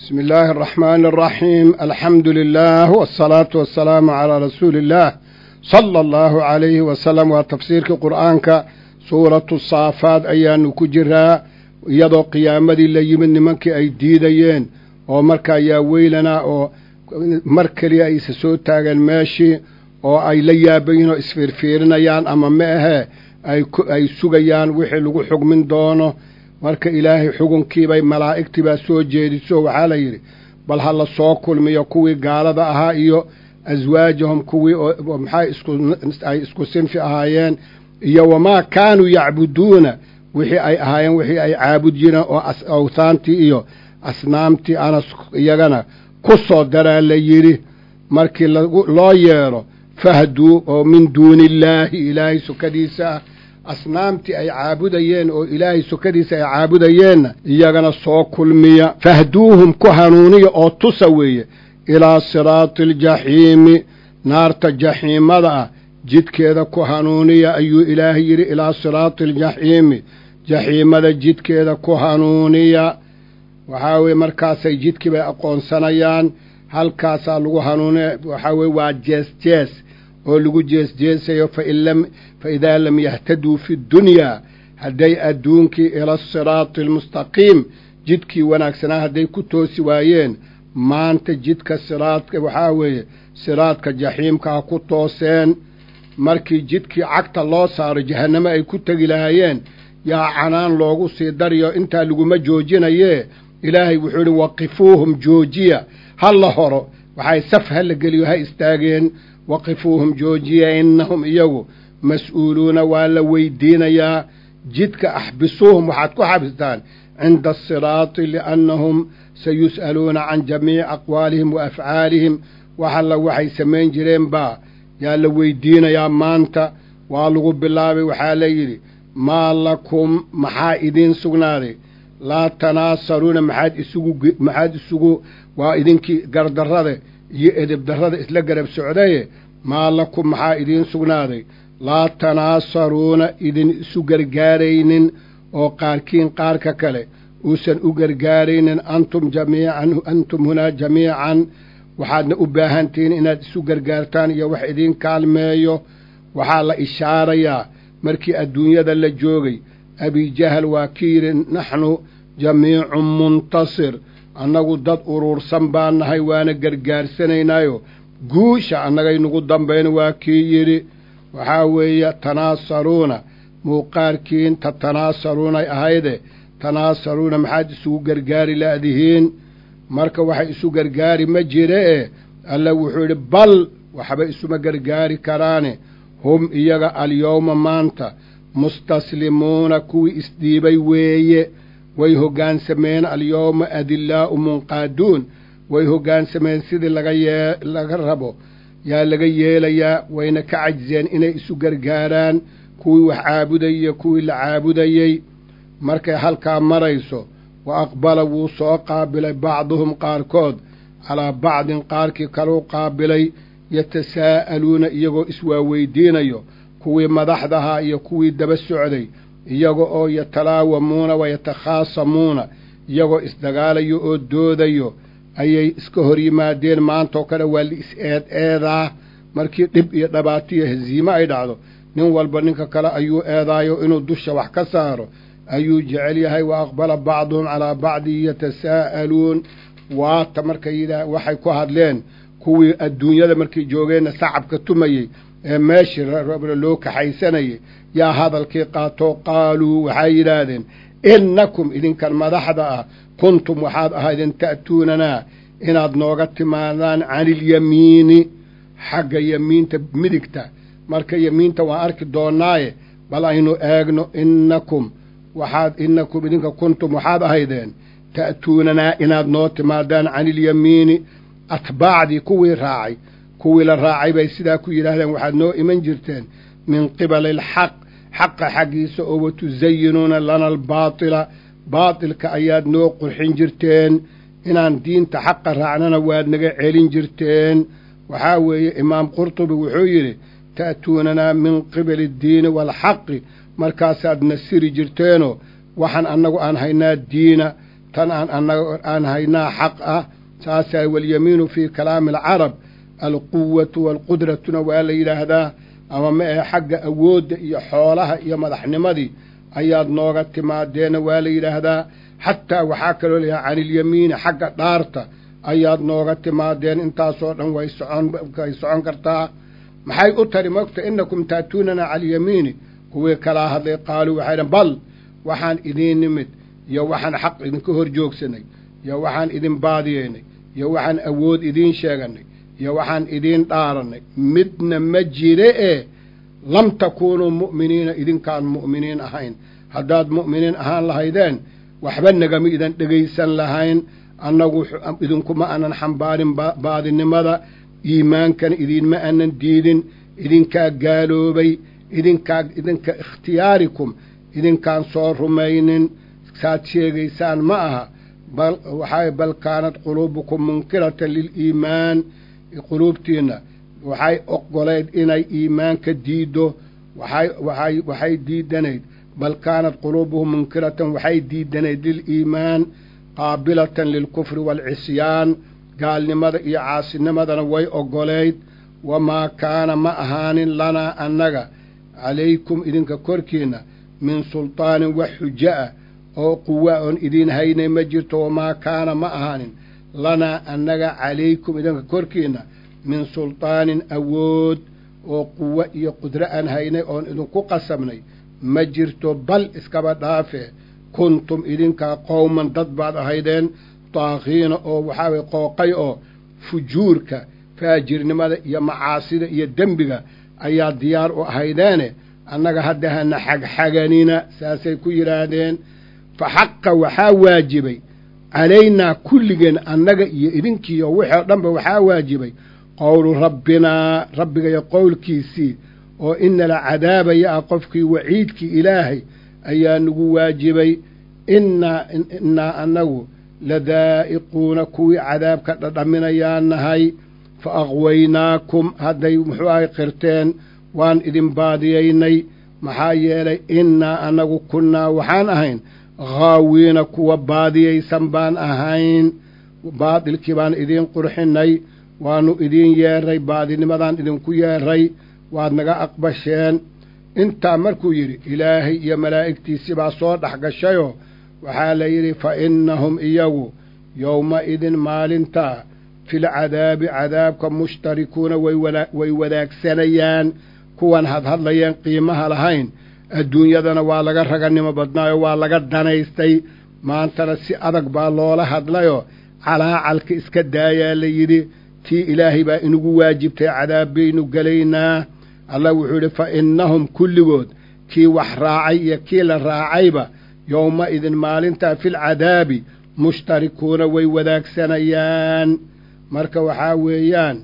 بسم الله الرحمن الرحيم الحمد لله والصلاة والسلام على رسول الله صلى الله عليه وسلم وتفسيرك قرآنك سورة الصافات أيان كجرها iyadoo qiyaamadii la yimid nimankii ay diidayeen oo marka ayaa weylana oo mar keliya ay isa soo taageen meeshii oo ay la yaabayiin oo isfiirfiirinayaan ama ma ahee ay sugayaan wixii lagu xugmin doono marka ilaahay xugunkiibay malaa'igtii baa soo jeediso waxaa la yidhi bal ha la soo kulmiyo kuwii gaalada ahaa iyo aswaajahum kuwii maxay ay isku sinfi ahaayeen iyo wamaa kaanuu yacbuduuna wixii ay ahaayeen wixii ay caabud jireen oo awthaantii iyo asnaamtii ana iyagana ku soo daraa la yidhi markii loo yeedho fahduu oo min duuni illaahi ilaahay sukadiisa ah asnaamtii ay caabudayeen oo ilaahay sukadiisa ay caabudayeenna iyagana soo kulmiya fahduuhum ku hanuuniya oo tusa weeye ilaa siraati aljaxiimi naarta jaxiimada ah jidkeeda ku hanuuniya ayuu ilaahay yidhi ilaa siraati aljaxiimi jaxiimada jidkeeda ku hanuuniya waxaa weye markaasay jidkii bay aqoonsanayaan halkaasaa lagu hanuuniya waxaa weye waa jees jees oo lagu jeesjeesayo fa idaa lam yahtaduu fi ddunyaa hadday adduunkii ila asiraati almustaqiim jidkii wanaagsanaa hadday ku toosi waayeen maanta jidka siraadka waxaa weeye siraadka jaxiimka ha ku tooseen markii jidkii cagta loo saaro jahannamo ay ku tegi lahaayeen yaa canaan loogu sii dariyo intaa laguma joojinayee ilaahay wuxuu idhi waqifuuhum joojiya ha la horo waxay saf ha la geliyo ha istaageen waqifuuhum joojiya innahum iyagu mas-uuluuna waa la weydiinayaa jidka axbisuuhum waxaad ku xabistaan cinda asiraati liannahum sayus'aluuna can jamiici aqwaalihim wa afcaalihim wax alla waxay samayn jireen baa yaa la weydiinayaa maanta waa lagu bilaabay waxaa la yidhi maa lakum maxaa idiin sugnaaday laa tanaasaruuna maxaad isugu maxaad isugu waa idinkii gardarrada iyo edebdarrada isla garab socdaye maa lakum maxaa idiin sugnaaday laa tanaasaruuna idin isu gargaaraynin oo qaarkiin qaarka kale uusan u gargaaraynin antum jamiican antum hunaa jamiican waxaadna u baahantihiin inaad isu gargaartaan iyo wax idiin kaalmeeyo waxaa la ishaarayaa markii adduunyada la joogay abijahal waa ki yidhi naxnu jamiicun muntasir annagu dad uruursan baa nahay waana gargaarsanaynaayo guusha annagay nagu dambayn waa kii yidhi waxaa weeye tanaasaruuna muuqaarkiin ta tanaasaruunay ahayde tanaasaruuna maxaad isugu gargaari la'dihiin marka waxay isu gargaari ma jire e alla wuxuu yidhi bal waxba isuma gargaari karaane hum iyaga alyowma maanta mustaslimuuna kuwii isdhiibay weeye way hoggaansameen alyowma adillaa'u munqaaduun way hoggaansameen sidii laga yee laga rabo yaa laga yeelayaa wayna ka cajiseen inay isu gargaaraan kuwii wax caabudayay iyo kuwii la caabudayey markay halkaa marayso wa aqbala wuu soo qaabilay bacduhum qaarkood calaa bacdin qaarkii kaluu qaabilay yatasaa'aluuna iyagoo iswaaweydiinayo kuwii madaxdahaa iyo kuwii daba socday iyaga oo yatalaawamuuna wa yatakhaasamuuna iyagoo isdagaalayo oo doodayo ayay iska hor yimaadeen maantoo kale waa la is-eed eedaa markii dhib iyo dhibaato iyo hasiimo ay dhacdo nin walba ninka kale ayuu eedaayo inuu dusha wax ka saaro ayuu jecel yahay wa aqbala bacduhum calaa bacdin yatasaa'aluun waata markay yidhaah waxay ku hadleen kuwii adduunyada markay joogeenna sacabka tumayey ee meeshii loo kaxaysanayay yaa hadalkii qaatoo qaaluu waxay yidhaahdeen innakum idinkan madaxda ah kuntum waxaad ahaydeen ta'tuunanaa inaad nooga timaadaan caniilyamiini xagga yamiinta midigta marka yamiinta waan arki doonnaaye bal aynu eegno innakum waxaad innakum idinka kuntum waxaad ahaydeen ta'tuunanaa inaad noo timaadaan caniilyamiini atbaacdii kuwii raacay kuwii la raacay bay sidaa ku yidhaahdeen waxaad noo iman jirteen min qibali alxaq xaqa xaggiisa oo watusayinuuna lana albaatila baatilka ayaad noo qurxin jirteen inaan diinta xaqa raacnana waad naga celin jirteen waxaa weeye imaam qurtubi wuxuu yidhi ta'tuunanaa min qibali addiini waalxaqi markaasaad nasiri jirteenoo waxaan annagu aan haynaa diina tan aan annaga aan haynaa xaq ah saasaa walyamiinu fii kalaami alcarab alquwatu waalqudratuna waa la yidhaahdaa ama ma ahe xagga awoodda iyo xoolaha iyo madaxnimadii ayaad nooga timaadeena waa la yidhaahdaa xataa waxaa kaloo layahay canilyamiini xagga dhaarta ayaad nooga timaadeen intaasoo dhan way socon way socon kartaa maxay u tari mogta inakum taatuunana calyamiini kuwii kalaa hadlay qaaluu waxay dhan bal waxaan idiin nimid iyo waxaan xaq idinka hor joogsanay iyo waxaan idin baadiyeynay iyo waxaan awood idiin sheeganay iyo waxaan idiin dhaarannay midna ma jire ee lam takuunuu mu'miniina idinkaan mu'miniin ahayn haddaad mu'miniin ahaan lahaydeen waxba nagama idan dhegaysan lahayn annagu idinkuma aanan xambaarin baadinimada iimaankana idiinma aanan diidin idinkaa gaaloobay idinkaa idinka ikhtiyaarikum idinkaan soo rumaynin saad sheegaysaan ma aha bal waxaa bal kaanad quluubukum munkiratan liliimaan quluubtiinna waxay oggolayd inay iimaanka diiddo waxay waxay waxay diidanayd bal kaanat quluubuhum munkiratan waxay diidanayd liliimaan qaabilatan lilkufri waalcisyaan gaalnimada iyo caasinimadana way oggolayd wamaa kaana ma ahaanin lanaa annaga calaykum idinka korkiinna min sultaanin wax xujo ah oo quwa oon idiin haynay ma jirto wamaa kaana ma ahaanin lanaa annaga calaykum idinka korkiinna min sultaanin awood oo quwo iyo qudro aan haynay oon idinku qasabnay ma jirto bal iskaba dhaafee kuntum idinkaa qowman dad baad ahaydeen daakiina oo waxaa weye qooqay oo fujuurka faajirnimada iyo macaasida iyo dembiga ayaa diyaar u ahaydeene annaga hadda hana xagxaganina saasay ku yidhaahdeen fa xaqa waxaa waajibay calaynaa kulligeen annaga iyo idinkiiyo wixii o dhanba waxaa waajibay qowlu rabbinaa rabbigayo qowlkiisii oo inala cadaabaya ah qofkii waciidkii ilaahay ayaa nagu waajibay innaa innaa annagu ladaa'iquuna kuwii cadaabka dhadhaminayaa nahay fa aqwaynaakum hadday muxuu ahay qirteen waan idin baadiyaynay maxaa yeelay innaa annagu kunnaa waxaan ahayn haawiina kuwa baadiyaysan baan ahayn baadilkii baan idiin qurxinnay waannu idiin yeerray baadinimadaan idinku yeerray waad naga aqbasheen intaa markuu yidhi ilaahay iyo malaa'igtiisii baa soo dhex gashayoo waxaa la yidhi fa innahum iyagu yowma-idin maalintaa filcadaabi cadaabka mushtarikuuna way wadaagsanayaan kuwan hadhadlayeen qiimaha lahayn adduunyadana waa laga raganimo badnaayoo waa laga danaystay maantana si adag baa loola hadlayoo calaacalka iska daayaa la yidhi tii ilaahay baa inagu waajibtay cadaab baynu gelaynaa allah wuxuu yidhi fa innahum kulligood kii wax raacay iyo kii la raacayba yowma-idin maalintaa filcadaabi mushtarikuuna way wadaagsanayaan marka waxaa weeyaan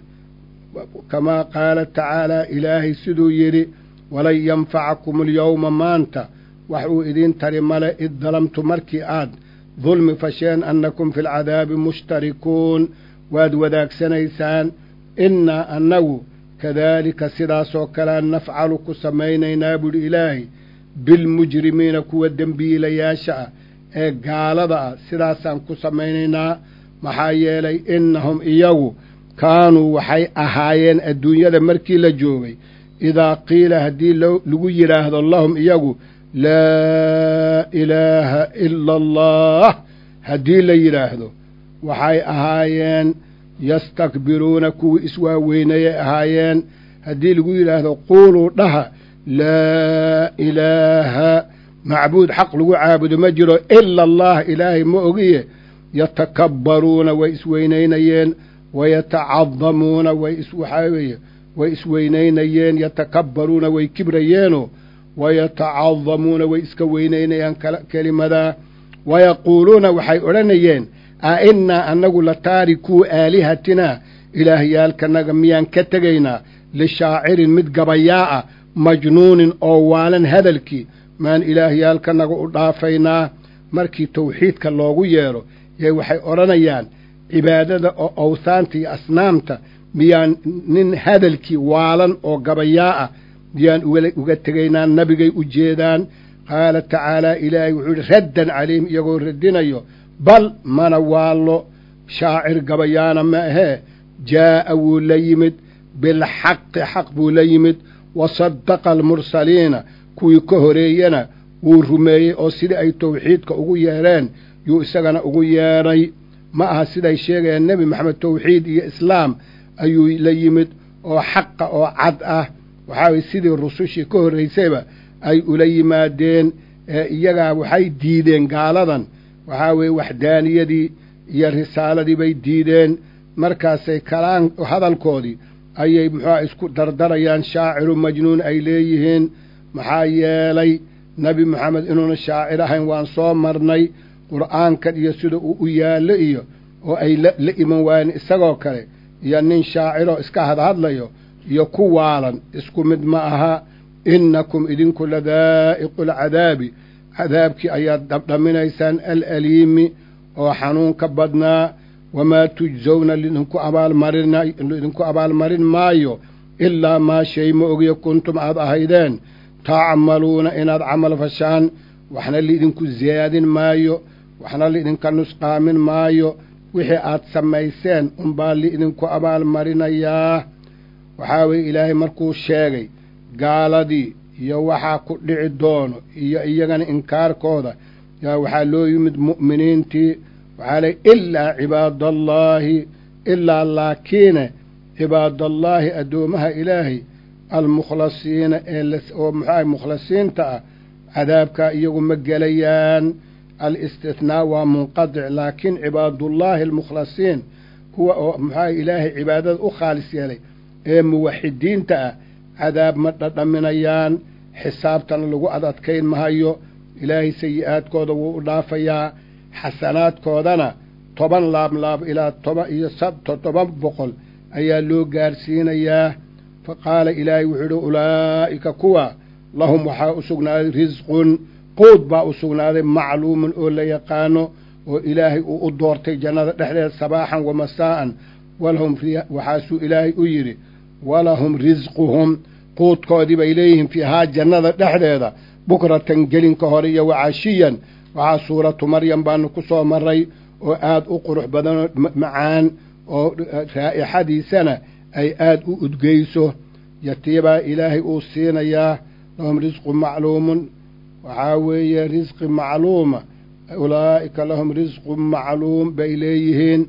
kamaa qaala tacaalaa ilaahay siduu yidhi walan yanfacakum alyowma maanta wax uu idiin tari male id dalamtu markii aad dulmi fasheen annakum fi lcadaabi mushtarikuun waad wadaagsanaysaan innaa annagu kadaalika sidaasoo kalea nafcalu ku samaynaynaa buuhi ilaahay bilmujrimiina kuwa dembiilayaasha ah ee gaalada ah sidaasaan ku samaynaynaa maxaa yeelay innahum iyagu kaanuu waxay ahaayeen adduunyada markii la joogay idaa qiila haddii lagu yidhaahdo lahum iyagu laa ilaaha ila allah haddii la yidhaahdo waxay ahaayeen yastakbiruuna kuwii iswaaweynayay ahaayeen haddii lagu yidhaahdo quuluu dhaha laa ilaaha macbuud xaq lagu caabudo ma jiro ila allah ilaahay ma ogiye yatakabbaruuna way isweynaynayeen wayatacadamuuna way iswaxaa weeye way isweynaynayeen yatakabbaruuna way kibrayeenoo wayatacadamuuna way iska weynaynayaan kelimadaa wayaquuluuna waxay odhanayeen a innaa annagu la taarikuu aalihatinaa ilaahyaalkanaga miyaan ka tegaynaa lishaacirin mid gabayaa ah majnuunin oo waalan hadalkii maan ilaahyaalkanaga u dhaafaynaa markii tawxiidka loogu yeedho yee waxay odhanayaan cibaadada oo awhaanta iyo asnaamta miyaan nin hadalkii waalan oo gabayaa ah miyaan uga tegaynaa nabigay u jeedaan qaala tacaalaa ilaahay wuxuu yidhi raddan calayhim iyagoo radinayo bal mana waallo shaacir gabayaana ma ahee jaa'a wuu la yimid bilxaqi xaq buu la yimid wa saddaqa almursaliina kuwii ka horeeyena wuu rumeeyey oo sidii ay tawxiidka ugu yeedheen yuu isagana ugu yeedhay ma aha siday sheegayaan nebi maxamed tawxiid iyo islaam ayuu la yimid oo xaqa oo cad ah waxaa weye sidii rusushii ka horraysayba ay ula yimaadeen ee iyagaa waxay diideen gaaladan waxaa weeye waxdaaniyadii iyo risaaladii bay diideen markaasay kalaan hadalkoodii ayay muxuuha isku dardarayaan shaaciru majnuun ay leeyihiin maxaa yeelay nebi moxamed inuuna shaacir ahayn waan soo marnay qur'aankan iyo sida uu u yaallo iyo oo ay la iman waayeen isagoo kale iyo nin shaaciroo iska hadhadlayo iyo ku waalan isku mid ma aha innakum idinku ladaa'iqu alcadaabi cadaabkii ayaad dhabdhaminaysaan alaliimi oo xanuunka badnaa wamaa tujsawna lidinku abaalmarinlidinku abaalmarin maayo ilaa maa shay ma ogiyo kuntum aad ahaydeen tacmaluuna inaad camal fashaan waxna liidinku siyaadin maayo waxna liidinka nusqaamin maayo wixii aad samayseen unbaa liidinku abaalmarinayaa waxaa weeye ilaahay markuu sheegay gaaladii iyo waxaa ku dhici doono iyo iyagana inkaarkooda yaa waxaa loo yimid mu'miniintii waxaa ley ilaa cibaadallaahi ilaa laakiine cibaadallaahi addoomaha ilaahay almukhlasiina ee oo muxuaha mukhlasiinta ah cadaabkaa iyagu ma gelayaan alistithnaa waa munqadic laakiin cibaadullaahi almukhlasiin kuwa oo muxuaha ilaahay cibaadada u khaalis yeelay ee muwaxidiinta ah cadaab ma dhadhaminayaan xisaabtana lagu ad adkayn mahayo ilaahay sayi-aadkooda wuu u dhaafayaa xasanaadkoodana toban laablaab ilaa toban iyo toddoba boqol ayaa loo gaarsiinayaa fa qaala ilaahay wuxuu yidhi ulaa'ika kuwa lahum waxaa u sugnaaday risqun quud baa u sugnaaday macluumun oo la yaqaano oo ilaahay uu u doortay jannada dhexdeeda sabaaxan wa masaa'an walahum fiiha waxaasuu ilaahay u yidhi walahum risquhum quudkoodii bay leeyihiin fiihaa jannada dhexdeeda bukratan gelinka hore iyo wacashiyan waxaa suuratu maryam baanu ku soo marray oo aad u qurux badanoo macaan oo raa'ixadiisana ay aad u udgeyso yatiibaa ilaahay uu siinayaa lahum risqu macluumun waxaa weeye risqi macluuma ulaa'ika lahum risqu macluum bay leeyihiin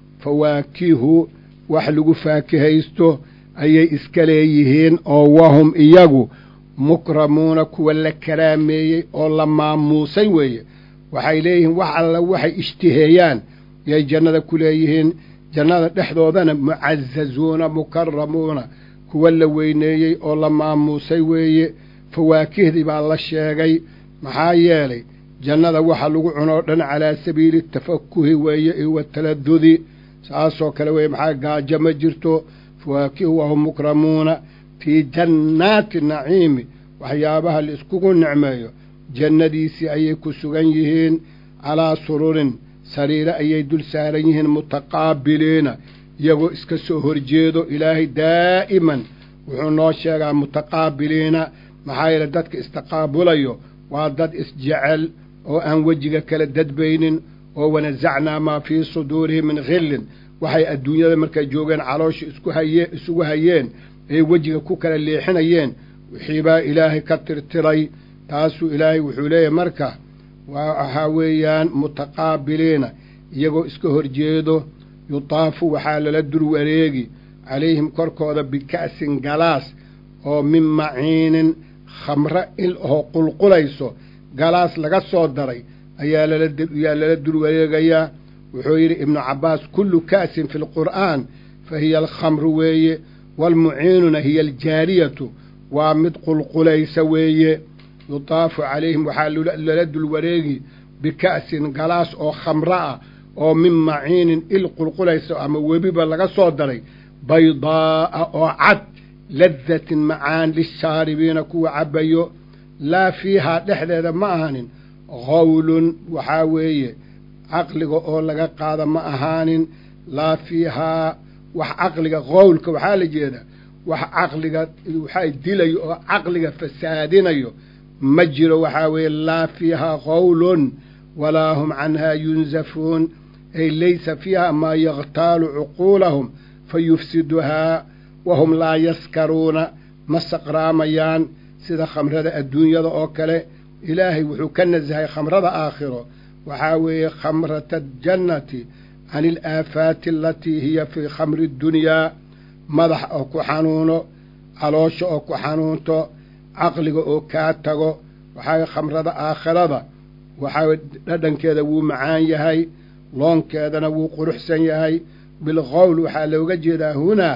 fawaakihu wax lagu faakihaysto ayay iska leeyihiin oo wahum iyagu mukramuuna kuwa la karaameeyey oo la maamuusay weeye waxay leeyihiin wax alla waxay ishtiheeyaan yay jannada ku leeyihiin jannada dhexdoodana mucazazuuna mukaramuuna kuwa la weyneeyey oo la maamuusay weeye fawaakihdii baa la sheegay maxaa yeelay jannada waxa lagu cunoo dhan calaa sabiili tafakuhi weeye iyo wataladudi saasoo kale weeye maxaa gaajo ma jirto fawaakihu wahum mukramuuna fii jannaati naciimi waxyaabaha la iskugu nicmeeyo jannadiisii ayay ku sugan yihiin calaa sururin sariire ayay dul saaran yihiin mutaqaabiliina iyagoo iska soo horjeedo ilaahay daa'iman wuxuu noo sheegaa mutaqaabiliina maxaa yeele dadka istaqaabulayo waa dad isjecel oo aan wejiga kala dadbaynin oo wanasacnaa maa fii suduurihim min khillin waxay adduunyada markay joogeen caloosha isku haye isugu hayeen ay wejiga ku kala leexinayeen wixiibaa ilaahay ka tirtiray taasuu ilaahay wuxuu leeyahay marka waxaa weeyaan mutaqaabiliina iyagoo iska horjeedo yutaafu waxaa lala dur wareegi calayhim korkooda bika'sin galaas oo min maciinin khamre il oo qulqulayso galaas laga soo daray ayaa lalayaa lala dul wareegayaa wuxuu yidhi ibnu cabbaas kullu ka'sin fi lqur'aan fa hiya alkhamru weeye waalmuciinuna hiya aljaariyatu waa mid qulqulaysa weeye yutaafu calayhim waxaa lala dul wareegi bika'sin galaas oo khamre ah oo min maciinin il qulqulaysa ama webiba laga soo daray baydaa'a oo cad ladatin macaan lishaaribiina kuwa cabbayo laa fiihaa dhexdeeda ma ahanin qawlun waxaa weeye caqliga oo laga qaada ma ahaanin laa fiihaa wax caqliga qowlka waxaa la jeedaa wax caqliga waxaa dilayo oo caqliga fasaadinayo ma jiro waxaa weeye laa fiihaa qawlun walaa hum canhaa yunsafuun ay laysa fiiha maa yakhtaalu cuquulahum fa yufsiduhaa wahum laa yaskaruuna ma saqraamayaan sida khamrada adduunyada oo kale ilaahay wuxuu ka nasahay khamrada aakhiro waxaa weeye khamrata aljannati can alaafaati alatii hiya fii khamri ddunyaa madax oo ku xanuuno caloosha oo ku xanuunto caqliga oo kaa tago waxaa khamrada aakhirada waxaa dhadhankeeda wuu macaan yahay loonkeedana wuu quruxsan yahay bilqowl waxaa looga jeedaa hunaa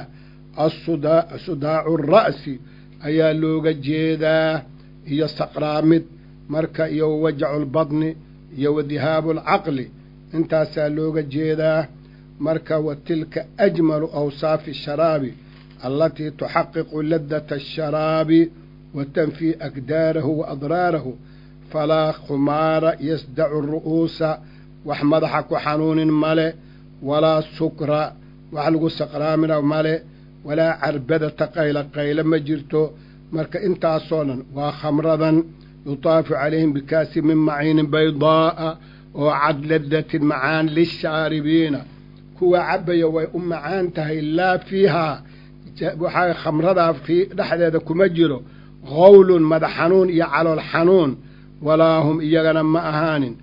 asudaacu ra'si ayaa looga jeedaa iyo saqraamid marka iyo wajacu lbadni iyo wadihaabu alcaqli intaasaa looga jeedaa marka wa tilka ajmalu awsaafi asharaabi allatii tuxaqiqu ladata asharaabi wa tanfii akdaarahu wa adraarahu falaa khumaara yasdacu ru'uusa wax madaxa ku xanuunin male walaa sukra wax lagu saqraamina male walaa carbadata qayla qayla ma jirto marka intaasoo dhan waa khamradan yutaafu calayhim bikaasi min maciinin baydaa'a oo cad ladatin macaan lishaaribiina kuwa cabbaya way u macaan tahay laa fiihaa waxaa khamradaa fii dhexdeeda kuma jiro qowlun madax xanuun iyo calool xanuun walaa hum iyagana ma ahaanin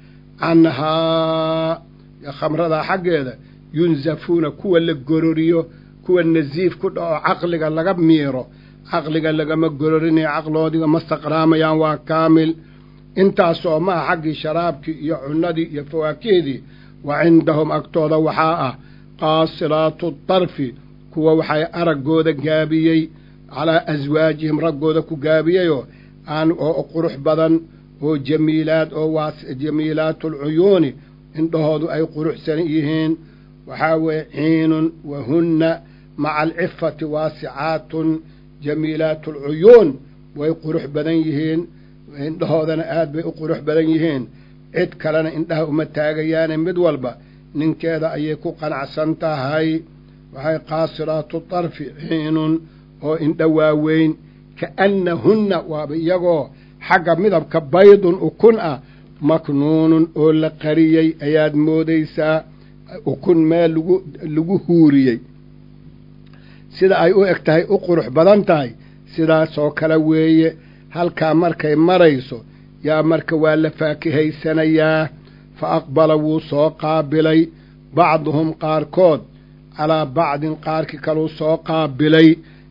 canhaa khamradaa xaggeeda yunsafuuna kuwa la gororiyo kuwa nasiif ku dhaco caqliga laga miiro caqliga lagama gororinayo caqloodiga ma saqraamayaan waa kaamil intaasoo maha xaggii sharaabkii iyo cunnadii iyo fawaakihdii wa cindahum agtooda waxaa ah qaasiraatu darfi kuwa waxay araggooda gaabiyey calaa aswaajihim raggooda ku gaabiyeyoo aan oo qurux badan oo jamiilaad oo waa jamiilaatulcuyuuni indhahoodu ay quruxsan yihiin waxaa weeye ciinun wa hunna maca alcifati waasicaatun jamiilaatulcuyuun way qurux badan yihiin indhahoodana aad bay u qurux badan yihiin cid kalena indhaha uma taagayaane mid walba ninkeeda ayay ku qanacsan tahay waxay qaasiraatu darfi ciinun oo indha waaweyn ka'annahunna waaba iyagoo xagga midabka baydun ukun ah maknuunun oo la qariyey ayaad moodaysaa ukun meel lagu lagu huuriyey sida ay u eg tahay u qurux badan tahay sidaasoo kale weeye halkaa markay marayso yaa marka waa la faakihaysanayaa fa aqbala wuu soo qaabilay bacduhum qaarkood calaa bacdin qaarkii kaluu soo qaabilay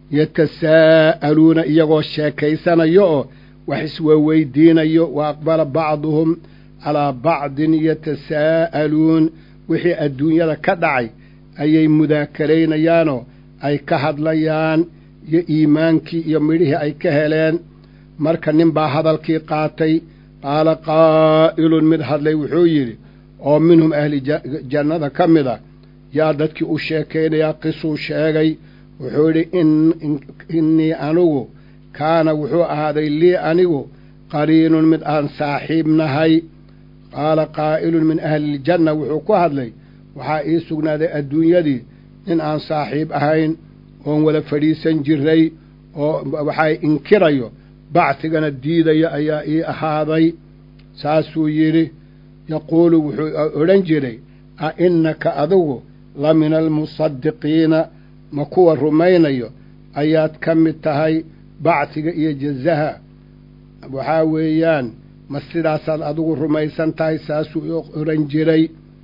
yatasaa'aluuna iyagoo sheekaysanayo oo wax iswaweydiinayo wa aqbala bacduhum calaa bacdin yatasaa'aluun wixii adduunyada ka dhacay ayay mudaakalaynayaanoo ay ka hadlayaan iyo iimaankii iyo midhihii ay ka heleen marka nin baa hadalkii qaatay qaala qaa'ilun mid hadlay wuxuu yidhi oo minhum ahli jannada ka mid a yaa dadkii u sheekaynayaa qisuu sheegay wuxuu yidhi innii anigu kaana wuxuu ahaaday lii anigu qariinun mid aan saaxiib nahay qaala qaa'ilun min ahliljanna wuxuu ku hadlay waxaa ii sugnaaday adduunyadii nin aan saaxiib ahayn oon wada fadhiisan jiray oo waxaa inkirayo bacsigana diidaya ayaa ii ahaaday saasuu yidhi yaquulu wuxuu odhan jiray a innaka adigu la mina almusadiqiina ma kuwa rumaynayo ayaad ka mid tahay bacsiga iyo jazaha waxaa weeyaan ma sidaasaad adigu rumaysan tahay saasuu odhan jiray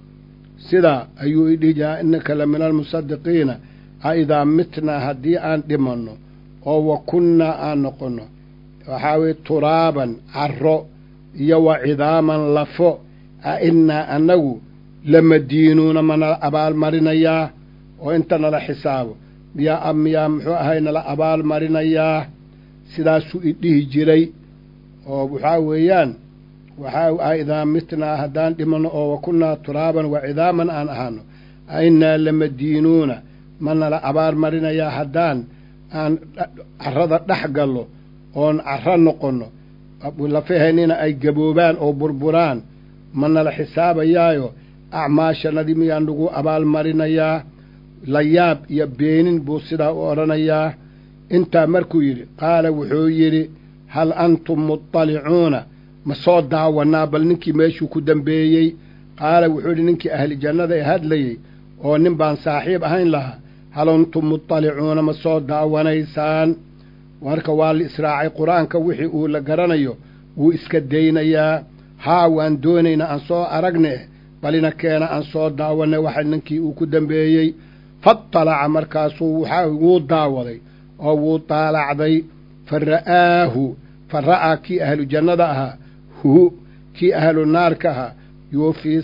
sidaa ayuu idhihi jiraa innaka la mina almusadiqiina a idaa mitnaa haddii aan dhimanno oo wa kunnaa aan noqonno waxaa weye turaaban carro iyo wa cidaaman lafo a innaa annagu lamadiinuuna manala abaalmarinayaa oo inta nala xisaabo miyaa miyaa muxuu ahay nala abaalmarinayaa sidaasuu idhihi jiray oo waxaa weeyaan waxaa a idaa mitnaa haddaan dhimanno oo wa kunnaa turaaban wa cidaaman aan ahaano a innaa lamadiinuuna ma nala abaalmarinayaa haddaan aan carrada dhex gallo oon carro noqonno lafaheennina ay gaboobaan oo burburaan ma nala xisaabayaayo acmaashanadii miyaan lagu abaalmarinayaa layaab iyo beenin buu sidaa u odhanayaa intaa markuu yidhi qaala wuxuu yidhi hal antum muطalicuuna ma soo daawanaa bal ninkii meeshuu ku dambeeyey qaala wuxuu yidhi ninkii ahli jannada ee hadlayey oo nin baan saaxiib ahayn lahaa hal antum mutalicuuna ma soo daawanaysaan marka waa la israacay qur-aanka wixii uu la garanayo wuu iska daynayaa haa waan doonaynaa aan soo aragne balina keena aan soo daawanay waxa ninkii uu ku dambeeyey fatalaca markaasuu waxaa wuu daawaday oo wuu daalacday fa ra'aahu fa ra'aa kii ahlu jannada ahaa hu kii ahlu naarka ahaa yuu fii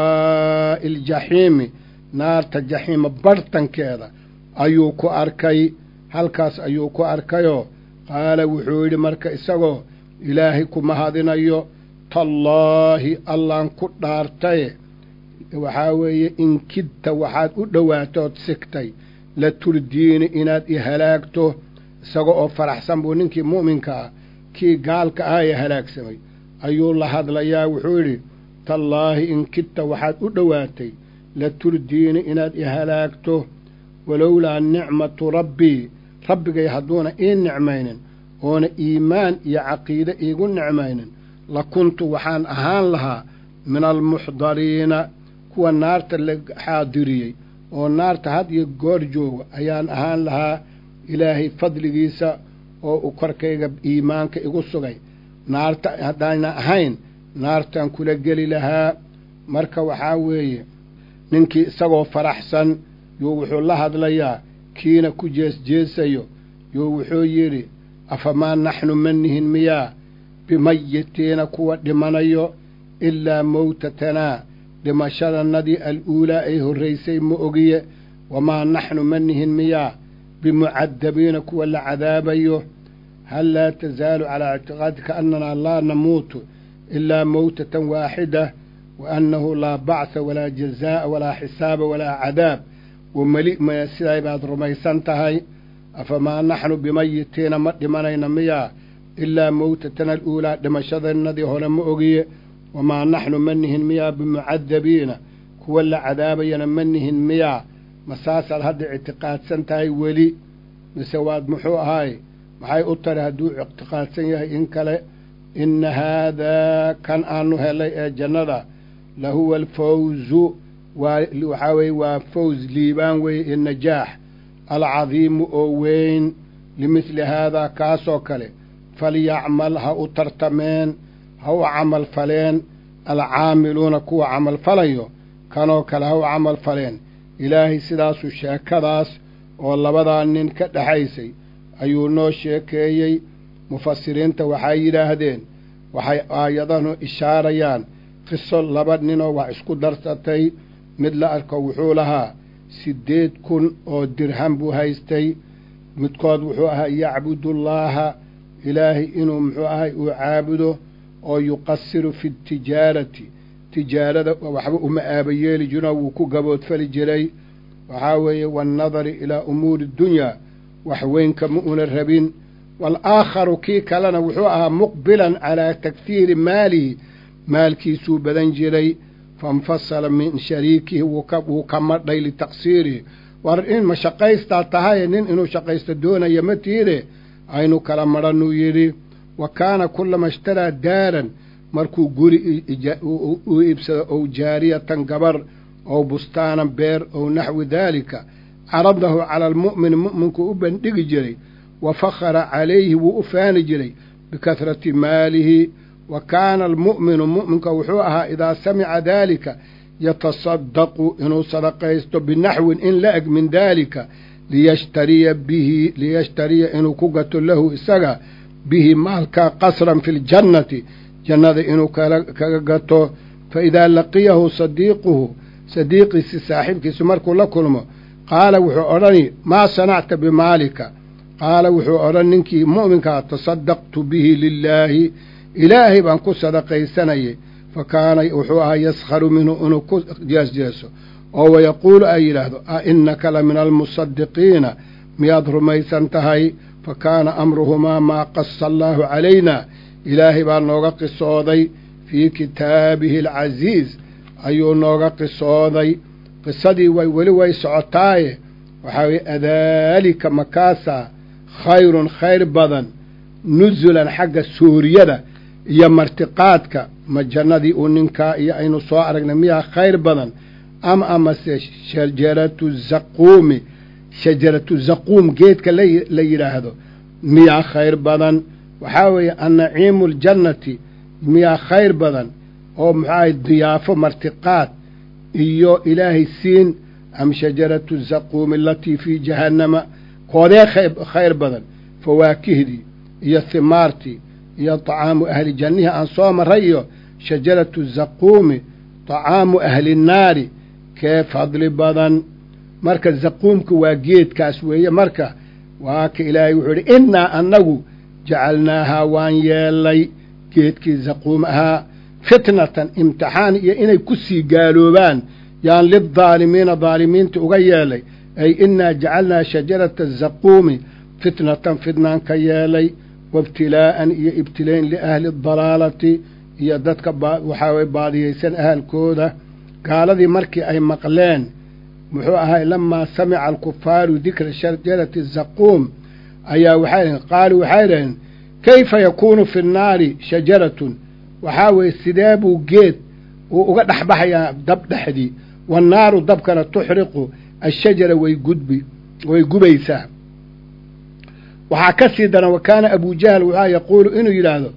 sawaa'i aljaxiimi naarta jaxiima bartankeeda ayuu ku arkay halkaas ayuu ku arkayoo qaala wuxuu yidhi marka isagoo ilaahay ku mahadinayo tallaahi allaan ku dhaartaye waxaa weeye in kidta waxaad u dhowaatood sigtay la turdiini inaad i halaagto isaga oo faraxsan buu ninkii mu'minka ah kii gaalka ah ee halaagsamay ayuu la hadlayaa wuxuu yidhi tallaahi in kidta waxaad u dhowaatay la turdiini inaad i halaagto walowlaa nicmatu rabbii rabbigay hadduuna ii nicmaynin oona iimaan iyo caqiide iigu nicmaynin la kuntu waxaan ahaan lahaa min almuxdariina kuwa naarta la xaadiriyey oo naarta had iyo goor jooga ayaan ahaan lahaa ilaahay fadligiisa oo u korkayga iimaanka igu sugay naarta haddayna ahayn naartaan kula geli lahaa marka waxaa weeye ninkii isagoo faraxsan yuu wuxuu la hadlayaa kiina ku jeesjeesayo yuu wuxuu yidhi afamaa naxnu ma nihin miyaa bimayitiina kuwa dhimanayo ilaa mawtatanaa dhimashadannadii al-uulaa ay horraysay ma ogiye wamaa naxnu ma nihin miyaa bimucadabiina kuwa la cadaabayo hal laa tasaalu calaa ictiqaadika annanaa laa namuutu ilaa mawtatan waaxida wa annahu laa bacsa walaa jazaa'a walaa xisaaba walaa cadaab wameli maya siday baad rumaysan tahay afamaa naxnu bimayitiina ma dhimanayna miyaa ilaa mawtatana aluulaa dhimashadannadii hore ma ogiye wamaa naxnu ma nihin miyaa bimucadabiina kuwa la cadaabayana ma nihin miyaa ma saasaad hadda ictiqaadsan tahay weli mise waad muxuu ahaay maxay u tari hadduu ictiqaadsan yahay in kale inna haadaa kan aanu helay ee jannada lahuwa alfawzu waa waxaa weeye waa fawz liibaan weeye ee najaax alcadiimu oo weyn limidli haadaa kaasoo kale falyacmal ha u tartameen ha u camal faleen alcaamiluuna kuwa camal falayo kanoo kale ha u camal faleen ilaahay sidaasuu sheekadaas oo labadaa nin ka dhexaysay ayuu noo sheekeeyey mufasiriinta waxay yidhaahdeen waxay aayadanu ishaarayaan qiso laba ninoo wax isku darsatay mid la arko wuxuu lahaa siddeed kun oo dirham buu haystay midkood wuxuu ahaa yacbudullaaha ilaahay inuu muxuu ahay uu caabudo oo yuqasiru fi tijaarati tijaarada waxba uma aabayeeli jirinoo wuu ku gaboodfali jiray waxaa weeye waannadari ilaa umuuri dunyaa wax weynka ma una rabin waalaakharu kii kalena wuxuu ahaa muqbilan calaa takfiiri maalihi maalkiisuu badan jiray fainfasala min shariikihi wuu ka madhay litaqsiirihi war in ma shaqaystaa tahaye nin inuu shaqaysto doonaya ma tiide aynu kala madhanuu yidhi wa kaana kullama ishtaraa daaran markuu guri u iibsado ow jaariyatan gabar ow bustaanan beer ow naxwi daalika caradahu cala almu'mini mu'minkuu u bandhigi jiray wa fakhara calayhi wuu u faani jiray bikahrati maalihi wa kaana almu'minu mu'minka wuxuu ahaa idaa samica daalika yatasadaqu inuu sadaqaysto binaxwin in la eg min daalika liyashtariya bihi liyashtariya inuu ku gato lahu isaga bihi maalka qasran fi ljannati jannada inuu kaga gato fa idaa laqiyahu sadiiquhu sadiiqiisi saaxiibkiisu markuu la kulmo qaala wuxuu odhani maa sanacta bimaalika qaala wuxuu odhan ninkii mu'minkaa tasadaqtu bihi lilaahi ilaahay baan ku sadaqaysanayay fa kaana wuxuu ahaa yaskharu minhu inuu ku jeesjeeso oo wayaquulu ay yidhaahdo a innaka la min almusadiqiina miyaad rumaysan tahay fa kaana amruhumaa maa qasa allaahu calayna ilaahay baa nooga qisooday fii kitaabihi alcasiiz ayuu nooga qisooday qisadii way weli way socotaaye waxaa weye adaalika makaasaa khayrun khayr badan nusulan xagga suuriyada iyo martiqaadka ma jannadii uu ninkaa iyo aynu soo aragnay miyaa khayr badan ama amase shajaratu zaquumi shajaratu zaquum geedka la yidhaahdo miyaa khayr badan waxaa weeye annaciimu aljannati miyaa khayr badan oo muxuahay diyaafo martiqaad iyo ilaahay siin am shajaratu zaquumi alatii fii jahannama koodee khayr badan fawaakihdii iyo himaartii iyo طacaamu ahli jannihii aan soo maray iyo shajaratu zaquumi طacaamu ahli nnaari kee fadli badan marka zaquumka waa geedkaas weeye marka waa ka ilaahay wuxuu idhi innaa annagu jacalnaahaa waan yeelay geedkii zaquum ahaa fitnatan imtixaan iyo inay ku sii gaaloobaan yaan lidaalimiina daalimiinta uga yeelay ay innaa jacalnaa shajarata zaquumi fitnatan fitnaan ka yeelay waibtilaa'an iyo ibtilayn liahli adalaalati iyo dadka waxaa way baadiyaysan ahalkooda gaaladii markii ay maqleen muxuu ahay lamaa samica alkufaaru dikra shajarati zaquum ayaa waxay dhaheen qaaluu waxay dhaheen kayfa yakuunu fi nnaari shajaratun waxaa weeye sidee buu geed uu uga dhexbaxayaa dab dhexdii wannaaru dabkana tuxriqu ashajara way gudbi way gubaysaa waxaa ka sii daran wa kaana abujahl waxaa yaquulu inuu yidhaahdo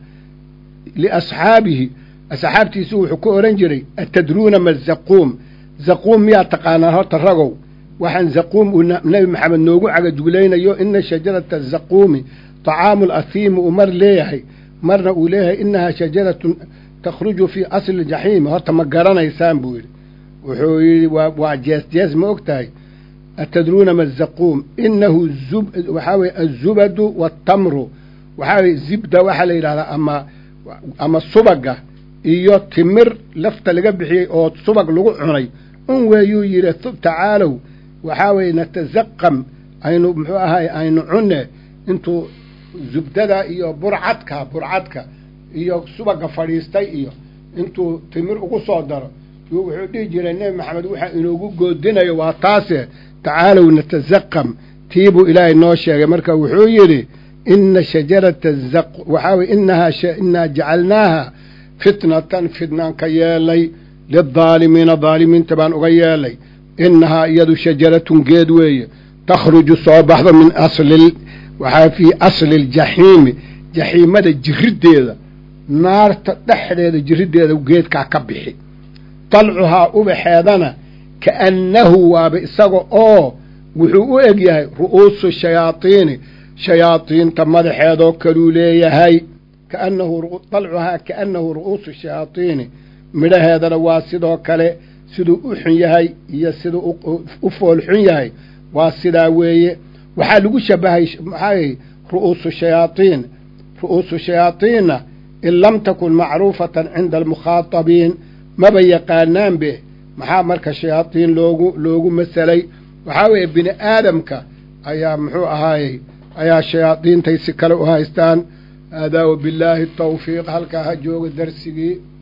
liasxaabihi asxaabtiisu wuxuu ku odhan jiray atadruuna ma zaquum zaquum miyaa taqaanaan horta ragow waxaan zaquum uu nebi maxamed noogu cagajuglaynayo ina shajarata zaquumi طacaamu lasiimi uu mar leeyahay marna uu leeyahay inahaa shajaratun takhruju fii asli jaxiimi horta ma garanaysaan buu yidhi wuxuu yidhi waa jees jees ma og tahay atadruuna ma zaquum inahu waxaa weye azubadu waatamru waxaa weye zibda waxaa la yidhahdaa ama ama subaga iyo timir lafta laga bixiyey oo subag lagu cunay un weeyuu yidhi tacaalow waxaa weeye natazaqam aynu muxuu ahay aynu cunne intuu zubdada iyo burcadka burcadka iyo subaga fadhiistay iyo intuu timir ugu soo daro wuxuu dhihi jiray nebi maxamed waxaa inoogu goodinayo waa taase tacaalow natazaqam tiibuu ilaahay noo sheegay marka wuxuu yidhi ina shajarata waxaa weye inahaa inaa jacalnaaha fitnatan fitnaan ka yeelay lidaalimiina daalimiinta baan uga yeelay inahaa iyadu shajaratun geed weeye takhruju soo baxdo min asli waxaa fii asli ljaxiimi jaxiimada jiriddeeda naarta dhexdeeda jiriddeeda geedkaa ka bixi dalcuhaa ubaxeedana kaannahu waaba isaga oo wuxuu u eg yahay ru'uusu shayaadiini shayaadiinta madaxeedoo kaluu leeyahay kaannahu dalcuhaa kaannahu ru'uusu shayaadiini midhaheedana waa sidoo kale siduu u xun yahay iyo siduu u fool xun yahay waa sidaa weeye waxaa lagu shabahay maxaa ru'uusu shayaadiin ru'uusu shayaadiinna in lam takun macruufatan cinda almukhaatabiin maba yaqaanaanbe maxaa marka shayaadiin loogu loogu masalay waxaa weeye bini aadamka ayaa muxuu ahaayey ayaa shayaadiintay si kale u haystaan haadaa wabillaahi tawfiiq halkaa ha jooga darsigii